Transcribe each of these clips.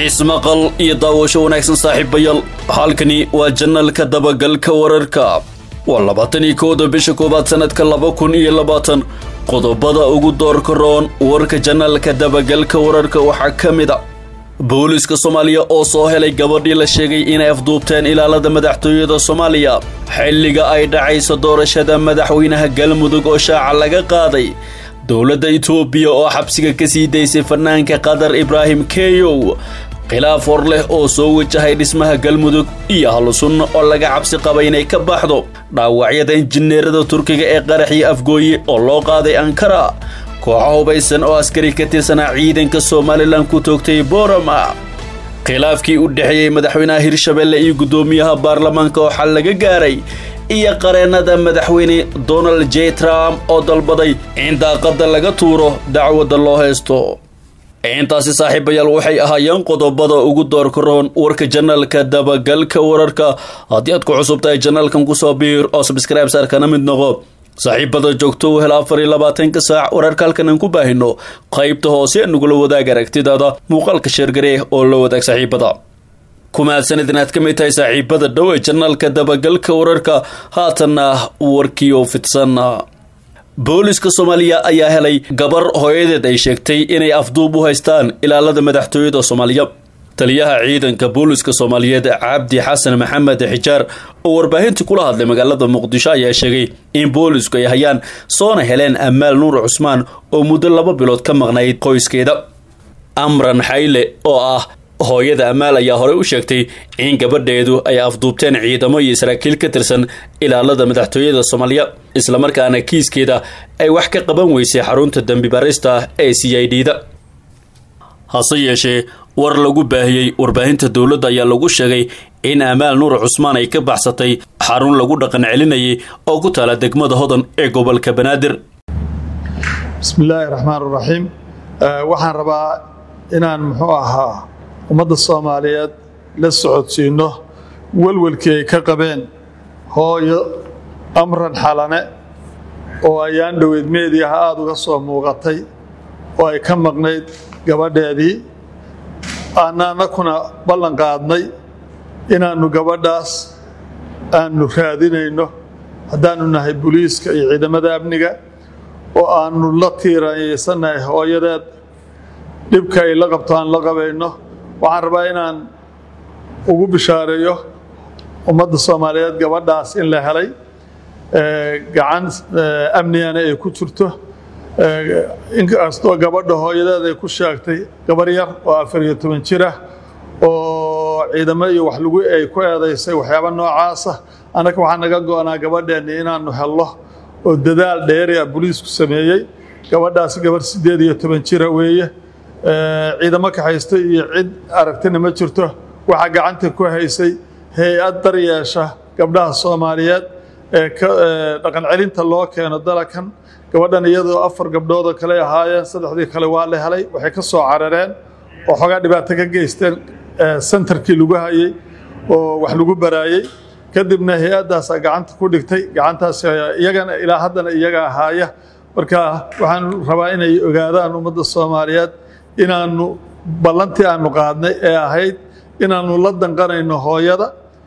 ismaqal iyo daawasho wanaagsan saaxiibayaal halkani waa janalka dabagalka wararka waa labaatan iyo kowda bisha koowaad sanadka laba kun iyo labaatan qodobada ugu doorka roon warka janalka dabagalka wararka waxaa ka mid a booliska soomaaliya oo soo helay gabadhii la sheegay inay afduubteen ilaalada madaxtooyada soomaaliya xilliga ay dhacayso doorashada madaxweynaha galmudug oo shaaca laga qaaday dowladda itoobiya oo xabsiga ka sii daysay fanaanka qatar ibraahim keyow khilaaf hor leh oo soo wajahay dhismaha galmudug iyo halusunna oo laga cabsi qaba inay ka baxdo dhaawacyada injineerada turkiga ee qaraxii afgooye oo loo qaaday ankara kooxo hubaysan oo askari ka tirsanaa ciidanka somalilan ku toogtay borama khilaafkii u dhexeeyey madaxweynaha hirshabelle iyo guddoomiyaha baarlamaanka oo xal laga gaaray iyo qareennada madaxweyne donald j trump oo dalbaday in daaqadda laga tuuro dacwadda loo haysto intaasi saaxiibayaal waxay ahaayeen qodobada ugu doorka roon warka janalka dabagalka wararka haddii aad ku cusub tahay janalkan kusoo biir oo sabscribe saarkana mid noqo saaxiibada joogto u hel afar iyo labaatanka saac wararka halkan aan ku baahino qaybta hoose nagula wadaag aragtidaada muuqaalka sheergaree oo la wadaag saaxiibada kumahadsanid inaad ka mid tahay saaxiibada dhow ee janalka dabagalka wararka haatanna warkiioo fidsan booliska soomaaliya ayaa helay gabar hooyadeed ay sheegtay inay afduub u haystaan ilaalada madaxtooyada soomaaliya taliyaha ciidanka booliska soomaaliyeed cabdi xasan maxamed xijaar oo warbaahintii kula hadlay magaalada muqdisho ayaa sheegay in boolisku ay hayaan soona heleen amaal nuur cusmaan oo muddo laba bilood ka maqnayd qoyskeeda amran xayle oo ah hooyada amaal ayaa horey u sheegtay in gabadheedu ay afduubteen ciidamo iyo saraakiil ka tirsan ilaalada madaxtooyada soomaaliya islamarkaana kiiskeeda ay wax ka qaban weysay xarunta dembi barista ee c i d da hase yeeshee war lagu baahiyey warbaahinta dowladda ayaa lagu sheegay in amaal nuur cusmaan ay ka baxsatay xarun lagu dhaqan celinayay oo ku taala degmada hodan ee gobolka banaadir bismillaahi raxmaan raxiim waxaan rabaa inaan muxuu ahaa ummadda soomaaliyeed la socodsiinno welwelkii ay ka qabeen hooyo amran xalane oo ayaan dhoweyd meediaha aada uga soo muuqatay oo ay ka maqnayd gabadheedii aananakuna ballan qaadnay inaannu gabadhaas aannu raadinayno haddaannu nahay buliiska iyo ciidamada amniga oo aannu la tiiranyaysannahay hooyadeed dhibka ay la qabto aan la qabayno waxaan rabaa inaan ugu bishaareeyo ummadda soomaaliyeed gabadhaas in la helay gacan amnigana ay ku jirto inkastoo gabadha hooyadeed ay ku sheegtay gabar yar oo afar iyo toban jir ah oo ciidamo iyo wax lagu ay ku eedaysay waxyaaba noocaasa annaga waxaa naga go-naa gabadheenni inaannu helno oo dadaal dheeria boliisku sameeyey gabadhaasi gabar siddeed iyo toban jira weeye ciidamo ka haysta iyo cid aragtina ma jirto waxaa gacanta ku haysay hay-ad daryeesha gabdhaha soomaaliyeed ee dhaqan celinta loo keeno dalakan gabadhan iyadoo afar gabdhoodoo kale ahaayeen saddexdii kale waa la helay waxay ka soo carareen oo xoogaa dhibaato ka geysteen sentarkii lagu hayey oo wax lagu baraayey kadibna hay-addaasaa gacanta ku dhigtay gacantaas iyagana ilaa haddana iyaga ahaaya marka waxaan rabaa inay ogaadaan ummadda soomaaliyeed inaannu ballantii aannu qaadnay ee ahayd inaannu la danqanayno hooyada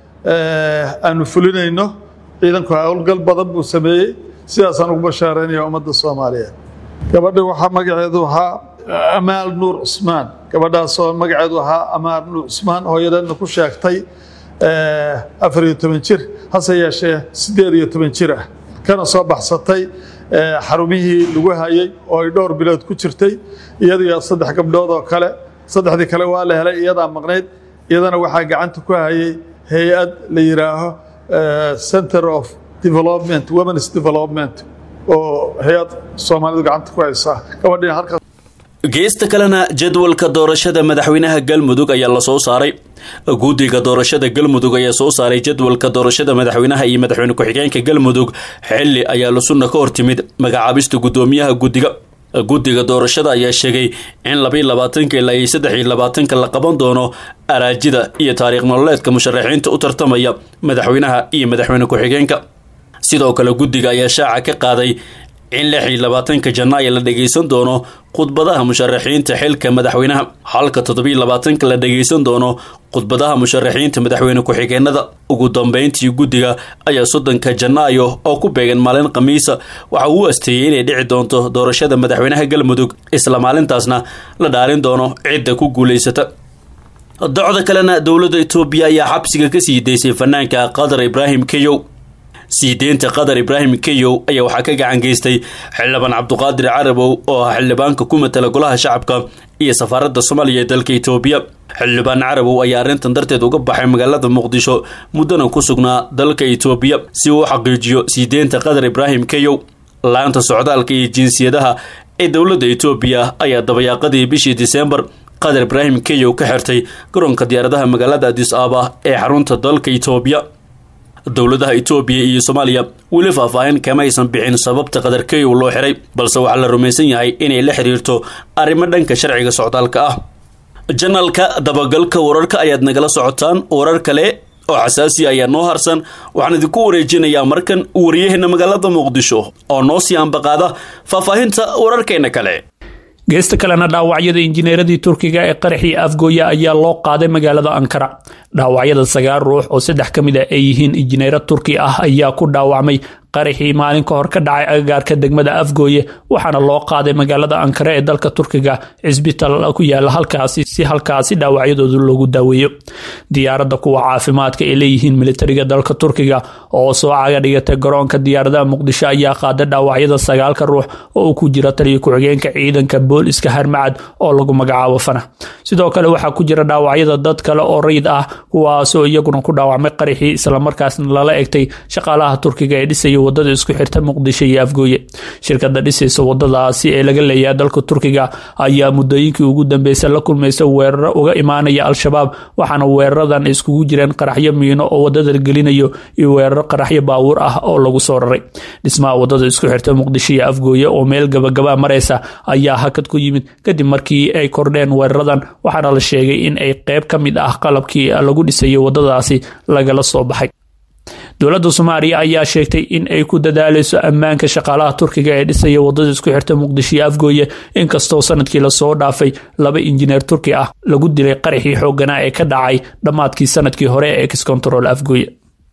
aannu fulinayno ciidanku howlgal badan buu sameeyey sidaasaan ugu bashaaraynaya ummadda soomaaliyeed gabadha waxaa magaceedu ahaa amaal nuur cusmaan gabadhaasoo magaceedu ahaa amaal nuur cusmaan hooyadeedna ku sheegtay afar iyo toban jir hase yeeshee siddeed iyo toban jir ah kana soo baxsatay xarumihii lagu hayey oo ay dhowr bilood ku jirtay iyadiyo saddex gabdhood oo kale saddexdii kale waa la helay iyadaa maqnayd iyadana waxaa gacanta ku hayay hay-ad la yidhaaho center of development womens development oo hay-ad soomaalidu gacanta ku haysaa gabadhina halkaas geesta kalena jadwalka doorashada madaxweynaha galmudug ayaa la soo saaray guddiga doorashada galmudug ayaa soo saaray jadwalka doorashada madaxweynaha iyo madaxweyne ku-xigeenka galmudug xilli ayaa lusuna ka hortimid magacaabista guddoomiyaha guddiga guddiga doorashada ayaa sheegay in labaiyo labaatanka ilaa iyo saddex iyo labaatanka la qaban doono araajida iyo taariikh nololeedka musharaxiinta u tartamaya madaxweynaha iyo madaxweyne ku-xigeenka sidoo kale guddiga ayaa shaaca ka qaaday in lix iyo labaatanka janaayo la dhageysan doono khudbadaha musharaxiinta xilka madaxweynaha halka toddobiiyo labaatanka la dhageysan doono khudbadaha musharaxiinta madaxweyne ku-xigeenada ugu dambeyntii guddiga ayaa soddonka janaayo oo ku beegan maalin khamiisa waxa uu asteeyey inay dhici doonto doorashada madaxweynaha galmudug isla maalintaasna la dhaalin doono cidda ku guulaysata docda kalena dowladda etoobiya ayaa xabsiga ka sii daysay fanaanka qatar ibraahim keyow sii deynta qatar ibraahim keyow ayaa waxaa ka gacan geystay xildhibaan cabduqaadir carabow oo ah xildhibaanka ku matala golaha shacabka iyo safaaradda soomaaliya ee dalka etoobiya xildhibaan carabow ayaa arrintan darteed uga baxay magaalada muqdisho muddana ku sugnaa dalka etoobiya si uu u xaqiijiyo sii deynta qatar ibraahim keyow laanta socdaalka iyo jinsiyadaha ee dowladda etoobiya ayaa dabayaaqadii bishii diseembar qatar ibraahim keyow ka xirtay garoonka diyaaradaha magaalada adis aaba ee xarunta dalka etoobiya dowladaha etoobiya iyo soomaaliya weli faahfaahin kama aysan bixin sababta qatar keyow loo xiray balse waxaa la rumaysan yahay inay la xiriirto arrimo dhanka sharciga socdaalka ah janalka dabagalka wararka ayaad nagala socotaan warar kale oo xasaasi ayaa noo harsan waxaan idinku wareejinayaa markan waryaheena magaalada muqdisho oo noo sii ambaqaada faahfaahinta wararkeena kale geesta kalena dhaawacyada injineeradii turkiga ee qaraxii afgooya ayaa loo qaaday magaalada ankara dhaawacyada sagaal ruux oo saddex ka mid a ay yihiin injineero turki ah ayaa ku dhaawacmay qaraxii maalin ka hor ka dhacay agagaarka degmada afgooye waxaana loo qaaday magaalada ankara ee dalka turkiga cisbital ku yaala halkaasi si halkaasi dhaawacyadooda loogu daaweeyo diyaaradda kuwa caafimaadka ay leeyihiin militariga dalka turkiga oo soo caga dhigatay garoonka diyaaradaha muqdisho ayaa qaaday dhaawacyada sagaalka ruux oo uu ku jira taliyo ku-xigeenka ciidanka booliska harmacad oo lagu magacaabo fana sidoo kale waxaa ku jira dhaawacyada dad kale oo rayid ah kuwaasoo iyaguna ku dhaawacmay qaraxii islamarkaasna lala egtay shaqaalaha turkiga ee dhisaya wadada isku xirta muqdisho iyo afgooye shirkada dhisaysa wadadaasi ee laga leeyahay dalka turkiga ayaa muddooyinkii ugu dambeysay la kulmaysa weeraro uga imaanaya al-shabaab waxaana weeraradan iskugu jireen qaraxyo miino oo wadada gelinayo iyo weeraro qaraxyo baabuur ah oo lagu soo raray dhismaha wadada isku xirta muqdisho iyo afgooye oo meel gabagaba mareysa ayaa hakad ku yimid kadib markii ay kordheen weeraradan waxaana la sheegay in ay qeyb ka mid ah qalabkii lagu dhisayo wadadaasi lagala soo baxay dowladda soomaaliya ayaa sheegtay in ay ku dadaaleyso ammaanka shaqaalaha turkiga ee dhisaya wadada isku xirta muqdisho iyo afgooye inkastoo sanadkii lasoo dhaafay laba injineer turki ah lagu dilay qaraxii xooganaa ee ka dhacay dhammaadkii sanadkii hore ee excontrol afgooye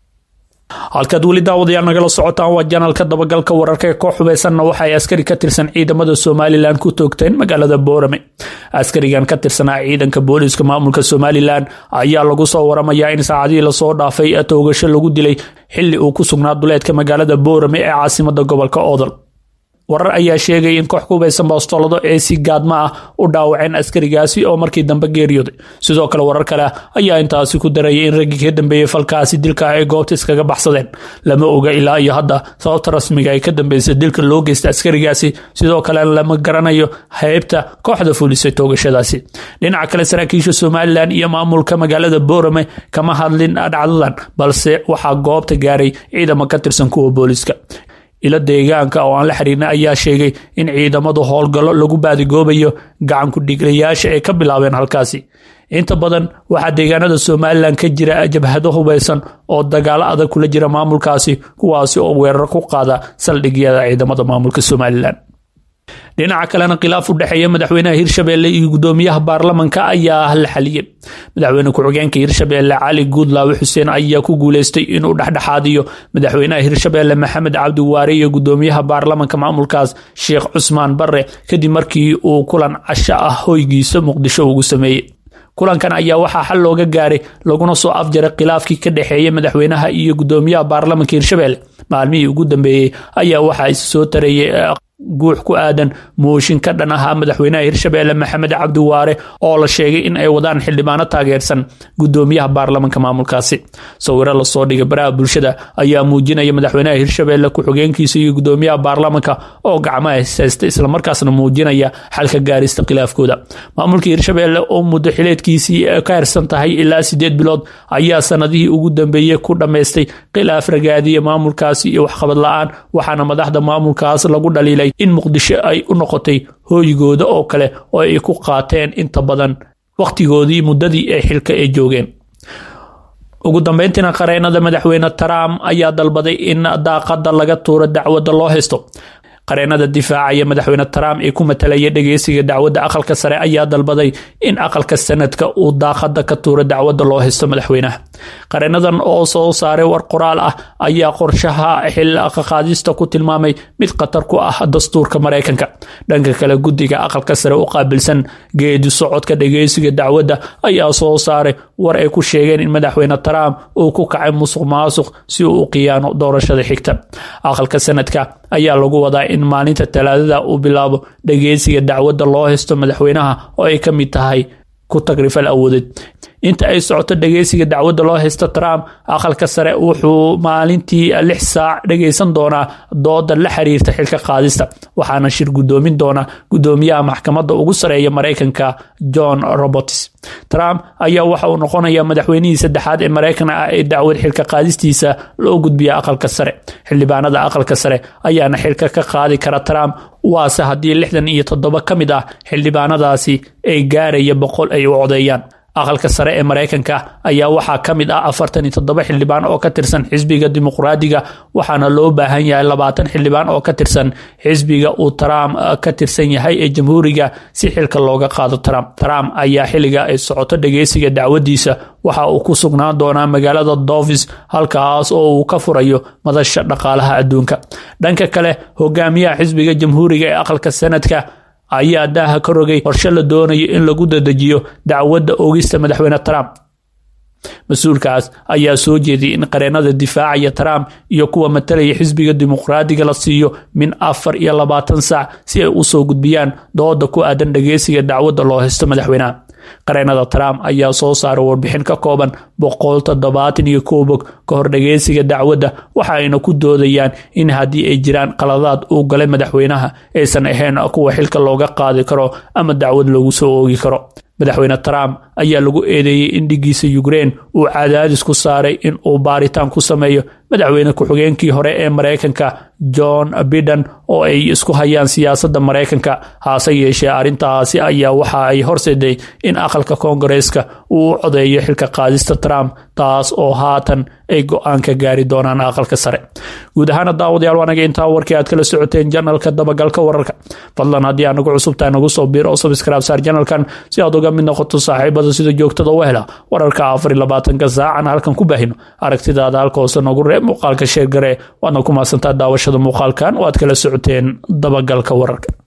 halkaad weli daawadayaal nagala socotaan waa janalka dabagalka wararka ee koox hubeysanna waxa ay askari ka tirsan ciidamada somalilan ku toogteen magaalada boorame askarigan ka tirsanaa ciidanka booliiska maamulka somalilan ayaa lagu soo waramayaa in saacadihii lasoo dhaafay toogasho lagu dilay xili uu ku sugnaa duleedka magaalada boorame ee caasimada gobolka oodal warar ayaa sheegay in koox ku hubeysan boostolado ee si gaadma ah u dhaawaceen askarigaasi oo markii dambe geeriyooday sidoo kale warar kale ayaa intaasi ku darayay in raggii ka dambeeyey falkaasi dilka ay goobta iskaga baxsadeen lama oga ilaa iyo hadda sababta rasmiga ay ka dambeysay dilka loo geysta askarigaasi sidoo kale lama garanayo heybta kooxda fulisay toogashadaasi dhinaca kale saraakiisha somalilan iyo maamulka magaalada boorame kama hadlin dhacdadan balse waxaa goobta gaaray ciidamo ka tirsan kuwa booliska ilo deegaanka oo aan la xiriirna ayaa sheegay in ciidamadu howlgallo lagu baadigoobayo gacan ku-dhiiglayaasha ay ka bilaabeen halkaasi inta badan waxaa deegaanada somalilan ka jira jabhado hubeysan oo dagaalo adag kula jira maamulkaasi kuwaasi oo weerar ku qaada saldhigyada ciidamada maamulka somalilan dhinaca kalena khilaaf u dhexeeya madaxweynaha hirshabeelle iyo gudoomiyaha baarlamanka ayaa la xaliyey madaxweyne ku-xigeenka hirshabeelle cali guudlaawe xuseen ayaa ku guuleystay inuu dhexdhexaadiyo madaxweynaha hirshabeelle maxamed cabdi waare iyo gudoomiyaha baarlamanka maamulkaas sheekh cusmaan bare kadib markii uu kulan casho ah hoygiisa muqdisho ugu sameeyey kulankan ayaa waxaa xal looga gaaray laguna soo afjaray khilaafkii ka dhexeeya madaxweynaha iyo gudoomiyaha baarlamanka hirshabeelle maalmihii ugu dambeeyey ayaa waxaa is soo tareeyay guux ku aadan mooshin ka dhan ahaa madaxweynaha hirshabeelle maxamed cabdi waare oo la sheegay in ay wadaan xildhibaano taageersan gudoomiyaha baarlamanka maamulkaasi sawiro lasoo dhigay baraha bulshada ayaa muujinaya madaxweynaha hirshabeelle ku-xigeenkiisa iyo gudoomiyaha baarlamanka oo gacmaha haysta islamarkaasna muujinaya xalka gaarista khilaafkooda maamulka hirshabeelle oo muddo xileedkiisii ka harsan tahay ilaa sideed bilood ayaa sanadihii ugu dambeeyey ku dhammaystay khilaaf ragaadiya maamulkaasi iyo waxqabad la-aan waxaana madaxda maamulkaas lagu dhaliilay in muqdisho ay u noqotay hooygooda oo kale oo ay ku qaateen inta badan wakhtigoodii muddadii ay xilka ay joogeen ugu dambeyntiina qareenada madaxweyne trump ayaa dalbaday in daaqada laga tuuro dacwadda loo haysto qareenada difaacaya madaxweyne trump ee ku matalaya dhegeysiga dacwadda aqalka sare ayaa dalbaday in aqalka sanadka uu daaqada ka tuuro dacwadda loo haysto madaxweynaha qareenadan oo soo saaray war qoraal ah ayaa qorshaha xilqaqaadista ku tilmaamay mid khatar ku ah dastuurka maraykanka dhanka kale guddiga aqalka sare u qaabilsan geedi socodka dhegeysiga dacwadda ayaa soo saaray war ay ku sheegeen in madaxweyne trump uu ku kacay musuq maasuq si uu u qiyaano doorashada xigta aqalka sanadka ayaa lagu wadaa in maalinta talaadada uu bilaabo dhegeysiga dacwadda loo haysto madaxweynaha oo ay ka mid tahay ku tagrifal awoodeed inta ay socoto dhegeysiga dacwadda loo haysto trump aqalka sare wuxuu maalintii lix saac dhegeysan doonaa dooda la xiriirta xilka qaadista waxaana shir gudoomin doona gudoomiyaha maxkamadda ugu sareeya maraykanka john roberts trump ayaa waxa uu noqonaya madaxweynihii saddexaad ee maraykan ah ee dacwad xilka qaadistiisa loo gudbiya aqalka sare xildhibaanada aqalka sare ayaana xilka ka qaadi kara trump waase haddii lixdan iyo toddoba ka mid ah xildhibaanadaasi ay gaaraya boqol ay u codeeyaan aqalka sare ee maraykanka ayaa waxaa ka mid ah afartan iyo toddoba xildhibaan oo ka tirsan xisbiga dimuqraadiga waxaana loo baahan yahay labaatan xildhibaan oo ka tirsan xisbiga uu trump ka tirsan yahay ee jamhuuriga si xilka looga qaado trump trump ayaa xilliga ay socoto dhegeysiga dacwadiisa waxa uu ku sugnaan doonaa magaalada dovis halkaas oo uu ka furayo madasha dhaqaalaha adduunka dhanka kale hogaamiyaha xisbiga jamhuuriga ee aqalka sanadka ayaa daaha ka rogay qorshe la doonayo in lagu dadejiyo dacwadda oogista madaxweyne trump mas-uulkaas ayaa soo jeediyay in qareenada difaacaya trump iyo kuwa matalaya xisbiga dimuqraadiga la siiyo min afar iyo labaatan saac si ay usoo gudbiyaan dooda ku aadan dhageysiga dacwadda loo haysto madaxweynaha qareenada trump ayaa soo saaray warbixin ka kooban boqol toddobaatan iyo kow bog ka hor dhageysiga dacwadda waxa ayna ku doodayaan in haddii ay jiraan qaladaad uu galay madaxweynaha aysan ahayn kuwa xilka looga qaadi karo ama dacwad lagu soo oogi karo madaxweyne trump ayaa lagu eedeeyey in dhigiisa ukrein uu cadaadis ku saaray in uu baaritaan ku sameeyo madaxweyne ku-xigeenkii hore ee maraykanka john biden oo ay isku hayaan siyaasadda maraykanka haase yeeshee arrintaasi ayaa waxa ay horseeday in aqalka koongareeska uu u codeeyo xilka qaadista trump taas oo haatan ay go-aan ka gaari doonaan aqalka sare guud ahaana daawadayaal waanaga intaa warkii aad kala socoteen janalka dabagalka wararka fadlan haddii aad nagu cusubtahay nagu soo biir oo sabskraib saar janalkan si aad uga mid noqoto saaxiibada sida joogtada u hela wararka afar iyo labaatanka saacan halkan ku baahino aragtidaada halka hoose noogu reeb muuqaalka sheergare waadna ku maasantaa daawashada muuqaalkan oo aad kala socoteen dabagalka wararka